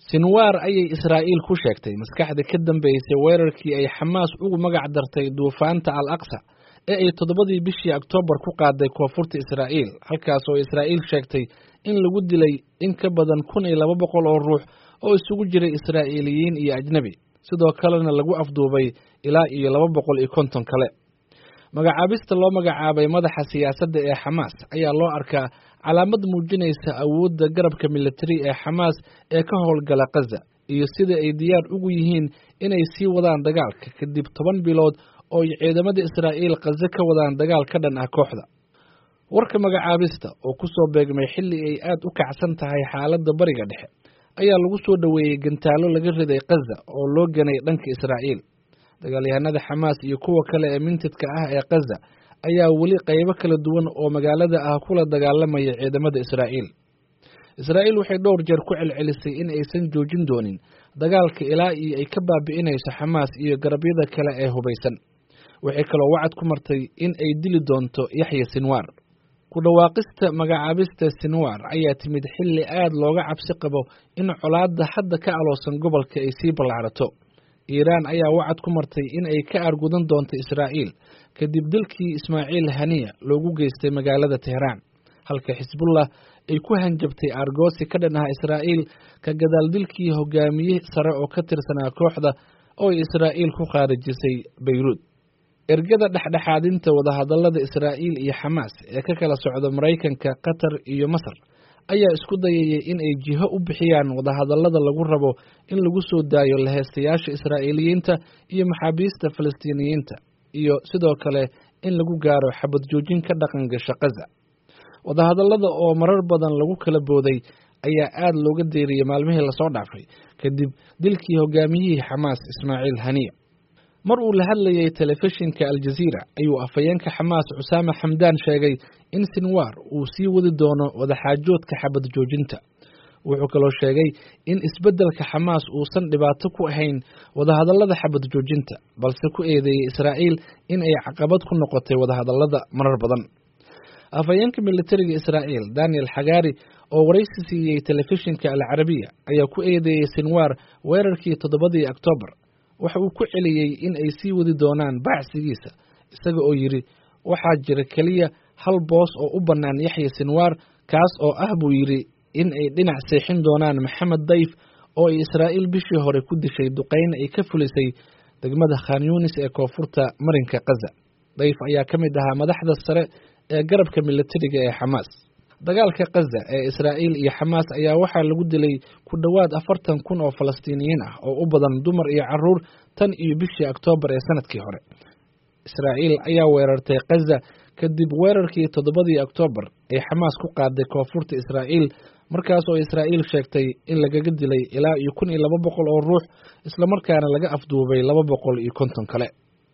sinwaar ayay israa'iil ku sheegtay maskaxda ka dambeysay weerarkii ay xamaas ugu magac dartay duufaanta al aqsa ee ay toddobadii bishii oktoobar ku qaaday koonfurta israa'iil halkaas oo israa'iil sheegtay in lagu dilay in ka badan kun iyo laba boqol oo ruux oo isugu jiray israa'iiliyiin iyo ajnebi sidoo kalena lagu afduubay ilaa iyo laba boqol iyo konton kale magacaabista loo magacaabay madaxa siyaasadda ee xamaas ayaa loo arkaa calaamad muujinaysa awoodda garabka militari ee xamaas ee ka howlgala khaza iyo sida ay diyaar ugu yihiin inay sii wadaan dagaalka kadib toban bilood oo ay ciidamada israa'iil khaza ka wadaan dagaal ka dhan ah kooxda warka magacaabista oo ku soo beegmay xilli ay aad u kacsan tahay xaaladda bariga dhexe ayaa lagu soo dhoweeyey gantaalo laga riday khaza oo loo ganay dhanka israa'iil dagaalyahanada xamaas iyo kuwa kale ee mintidka ah ee khaza ayaa weli qaybo kala duwan oo magaalada ah kula dagaalamaya ciidamada israa'iil israa'iil waxay dhowr jeer ku celcelisay in aysan joojin doonin dagaalka ilaa iyo ay ka baabi'inayso xamaas iyo garabyada kale ee hubaysan waxay kaloo wacad ku martay in ay dili doonto yaxya sinwaar ku dhawaaqista magacaabista sinwaar ayaa timid xilli aad looga cabsi qabo in colaadda hadda ka aloosan gobolka ay sii ballaarato iiraan ayaa wacad ku martay in ay ka aargudan doonto israa'iil kadib dilkii ismaaciil haniya loogu geystay magaalada teheraan halka xisbullah ay ku hanjabtay aargoosi ka dhan ah israa'iil ka gadaal dilkii hogaamiye sare oo ka tirsanaa kooxda oo ay israa'iil ku khaarijisay bayruud ergada dhexdhexaadinta wadahadallada israa'iil iyo xamaas ee ka kala socda maraykanka qatar iyo masar ayaa isku dayayay in ay jiho u bixiyaan wadahadallada lagu rabo in lagu soo daayo laheystayaasha israa'iiliyiinta iyo maxaabiista falastiiniyiinta iyo sidoo kale in lagu gaaro xabad joojin ka dhaqan gasha khaza wadahadallada oo marar badan lagu kala booday ayaa aad looga deeriyey maalmihii lasoo dhaafay kadib dilkii hogaamiyihii xamaas ismaaciil haniya mar uu la hadlayay telefishinka aljaziira ayuu afhayeenka xamaas cusaame xamdaan sheegay in sinwaar uu sii wadi doono wadaxaajoodka xabad joojinta wuxuu kaloo sheegay in isbeddelka xamaas uusan dhibaato ku ahayn wadahadallada xabad joojinta balse ku eedeeyey israa'iil in ay caqabad ku noqotay wadahadallada marar badan afhayeenka militariga israa'iil daniel xagaari oo waraysi siiyey telefishinka alcarabiya ayaa ku eedeeyey sinwaar weerarkii toddobadii oktoobar waxa uu ku celiyey in ay sii wadi doonaan baacsigiisa isaga oo yidhi waxaa jira keliya hal boos oo u bannaan yaxya sinwaar kaas oo ah buu yidhi in ay dhinac seexin doonaan maxamed dayf oo ay israa'iil bishii hore ku dishay duqayn ay ka fulisay degmada khan yunis ee koonfurta marinka khaza dayf ayaa ka mid ahaa madaxda sare ee garabka militariga ee xamaas dagaalka khaza ee israa'iil iyo xamaas ayaa waxaa lagu dilay ku dhowaad afartan kun oo falastiiniyiin ah oo u badan dumar iyo caruur tan iyo bishii oktoobar ee sanadkii hore israa'iil ayaa weerartay khaza kadib weerarkii toddobadii oktoobar ee xamaas ku qaaday koonfurta israa'iil markaas oo israa'iil sheegtay in lagaga dilay ilaa iyo kun iyo laba boqol oo ruux islamarkaana laga afduubay laba boqol iyo konton kale